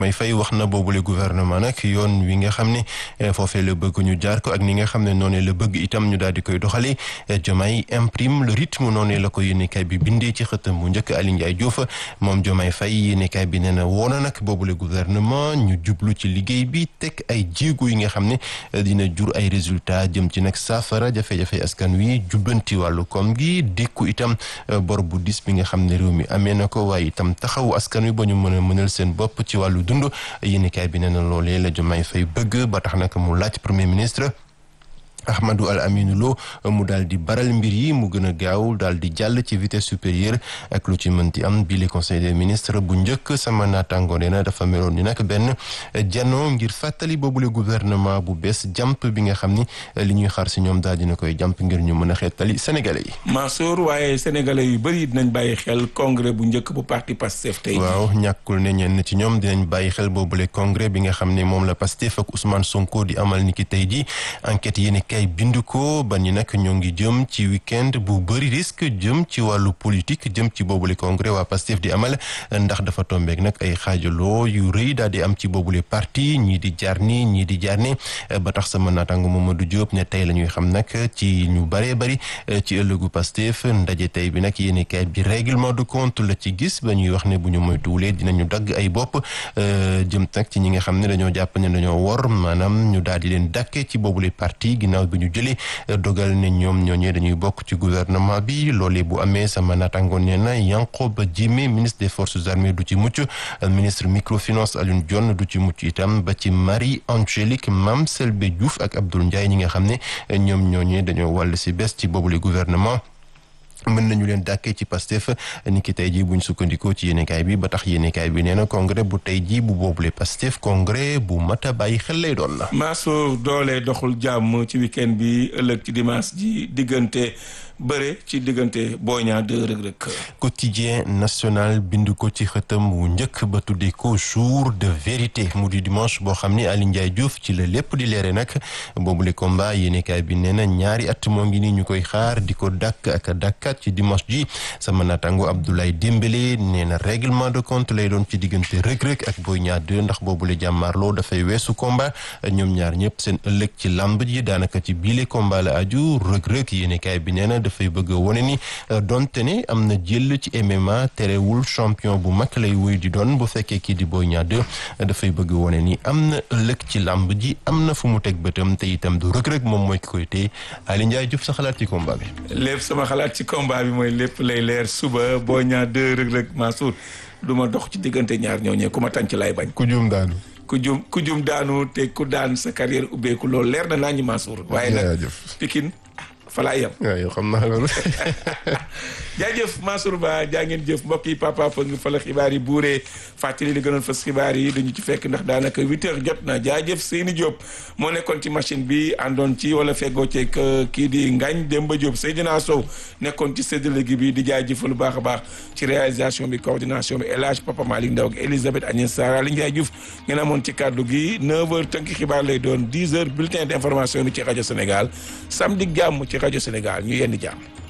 may fay wax na boobule gouvernement nag yoon wi nga xam ne foofee la bëgg ñu jaar ko ak ni nga xam ne noonu la bëgg itam ñu daal di koy doxale Diomaye imprime le rythme noonu la ko yéenekaay bi bindee ci xëtam bu njëkk Aly Ndiaye Diouf moom Diomaye Faye yéenekaay bi nee na woona nag boobule gouvernement ñu jublu ci liggéey bi teg ay jéego yi nga xam ne dina jur ay résultats jëm ci nag saafara jafe-jafe askan wi jubbanti wàllu koom gi dékku itam bor bu dis bi nga xam ne réew mi amee na ko waaye itam taxawu askan wi ba ñu mën a mënal seen bopp ci wàllu dund yéenekaay bi nee na loolee la Diomaye Faye bëgg ba tax nag mu laaj premier ministre Ahmadou Al Aminou Lo mu daal di baral mbir yi mu gën a gaaw daal di jàll ci vitesse supérieure ak lu ci mënti am bi le conseil des ministres bu njëkk sama naataango nee na dafa meloon ni nag benn jano ngir fàttali boobule gouvernement bu bees jàmp bi nga xam ni li ñuy xaar si ñoom daal dina koy jàmp ngir ñu mën a xeetali sénégalais yi. Mansour waaye sénégalais yu bëri dinañ bàyyi xel congrès bu njëkk bu parti Pastef tey. waaw ñàkkul ne ñenn ci ñoom dinañ bàyyi xel boobule congrès bi nga xam ne moom la Pastef ak Ousmane Sonko di amal ni ki tey ji enquête yéen kay bind ko ba ni nag ñoo ngi jëm ci week-end bu bëri risque jëm ci wàllu politique jëm ci boobule congrès waa Pastef di amal ndax dafa tombeek nag ay xaajaloo yu rëy daal di am ci boobule parti ñii di jaar ni ñii di jaar ni ba tax sama naataango Mamadou Diop ne tey la ñuy xam nag ci ñu bëree bëri ci ëllëgu Pastef ndaje tey bi nag yéeni kayit bi règlement de compte la ci gis ba ñuy wax ne bu ñu moytuwulee dinañu dagg ay bopp jëm nag ci ñi nga xam ne dañoo jàpp ne dañoo wor maanaam ñu daal di leen dàkkee ci boobule parti ginnaaw bi ñu jëlee dogal ne ñoom ñooñee dañuy bokk ci gouvernement bi loolee bu amee sama naataango nee na Yankhoba Diémé ministre des forces armées du ci mucc ministre microfinance Alioune Dione du ci mucc itam ba ci Marie Angélique Mame Selbé Diouf ak Abdoul Ndiaye ñi nga xam ne ñoom ñooñee dañoo wàll si bés ci boobule gouvernement mën nañu leen dàkkee ci Pastef ni ki tey jii buñ sukkandikoo ci yéenekaay bi ba tax yéenekaay bi nee na congrès bu tey jii bu boobule Pastef congrès bu mat a bàyyi xel lay doon na Mansour doole doxul jàmm ci week-end bi ëllëg ci dimanche ji diggante bëre ci diggante Boy Niang 2 Reug Reug quotidien national bind ko ci xëtam wu njëkk ba tuddee ko jour de vérité mu di dimanche boo xam ni Aly Ndiaye Diouf ci la lépp di leere nag boobule combat yéenekaay bi nee na ñaari at moo ngi nii ñu koy xaar di ko dàkk ak dàkkaat ci dimanche ji sama naataango Abdoulaye Dembélé nee na règlement de compte lay doon ci diggante Reug Reug ak Boy Niang 2 ndax boobule jàmmaarloo dafay weesu combat ñoom ñaar ñëpp seen ëllëg ci làmb ji daanaka ci biile combat la aju Reug Reug yéenekaay bi nee na dafay bëgg a wone ni donte ne am na jël ci MMA terewul champion bu mag lay wuy di doon bu fekkee kii di Boy Niang 2 dafay bëgg a wone ni am na ëllëg ci làmb ji am na fu mu teg bëtam te itam du Reug Reug moom mooy ki koy téye Aly Ndiaye Diouf sa xalaat ci combat bi. lépp sama xalaat ci combat bi mooy lépp lay leer suba Boy Niang 2 Reug Reug Mansour du ma dox ci diggante ñaar ñooñee ku ma tànc lay bañ. ku juum daanu. ku jum ku jum daanu te ku daan sa carrière ubbeeku loolu leer na naa ñu Mansour. waaye nag Pikine fa laa yem. waaw yow xam naa loolu. jaajëf Mansour Ba jaa ngeen jëf mbokk yi papa fa ngi fa la xibaar yi buuree fàttali li gënoon fas xibaar yi dañu ci fekk ndax daanaka huit heures jot na jaajëf Seyni Diop moo nekkoon ci machine bi àndoon ci wala feggoo ceeg kii di Ngagne Demba Diop Seydina Sow nekkoon ci séddale gi bi di jaajëfal lu baax a baax ci réalisation bi coordination bi El Hadj Papa Malick Ndaw ak Elisabeth Agnès Sarr Aliou Ndiaye Diouf ngeen amoon ci kàddu gi 9h tënk xibaar lay doon 10h bulletin d'information bi ci rajo Sénégal samedi jàmm ci rajo Sénégal ñu yenn jàmm.